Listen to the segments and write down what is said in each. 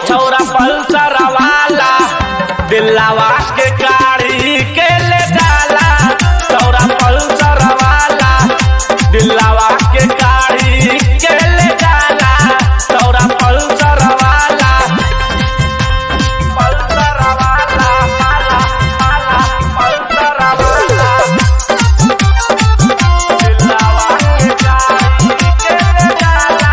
छौरा पल्सर वाला दिलावा के गाड़ी के ले जाला छौरा पल्सर वाला दिलावा के गाड़ी के ले जाला छौरा पल्सर वाला पल्सर वाला वाला वाला पल्सर वाला दिलावा के गाड़ी के ले जाला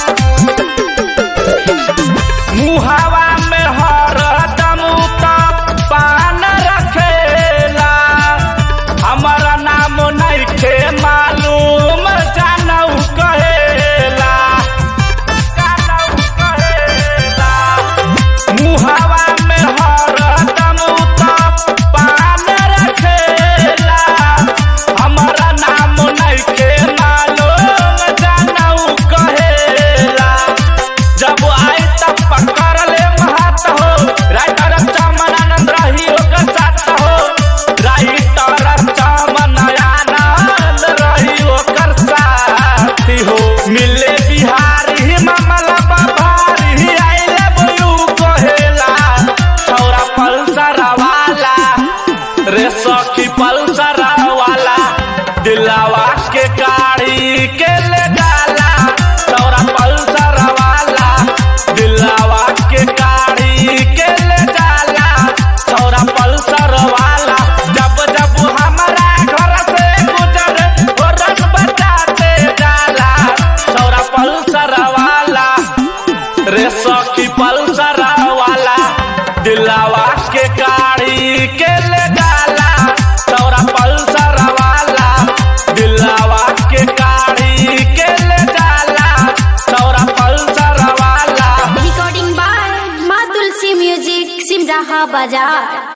मुहावा में हरदम त पान रखेला हमारा नाम नइखे मालूम जानऊ कहेला जानऊ कहेला मुहावा में हरदम त पान रखेला हमारा नाम नइखे मालूम जानऊ कहेला जब आए तब पकड़ ले महत हो राइटर चमनानंद रही ओकर साथ हो राइटर चमनानंद रही ओकर साथी हो मिले बिहारी मामला बभारी आइले बुलू कहेला छौरा पल्सर वाला रे सखी पल्सर वाला दिलावा के गाड़ी के ले डाला छौरा पल्सर वाला दिलावा के गाड़ी के ले डाला छौरा पल्सर वाला जब जब हमारा घर से गुजर रन बजाते जाला छौरा पल्सर वाला रे सखी पल्सर वाला दिलावा के गाड़ी के ले डाला छौरा पल्सर वाला दिलावा के गाड़ी के ले डाला छौरा पल्सर वाला Recording by Ma Tulsi Music, Simraha Bazaar.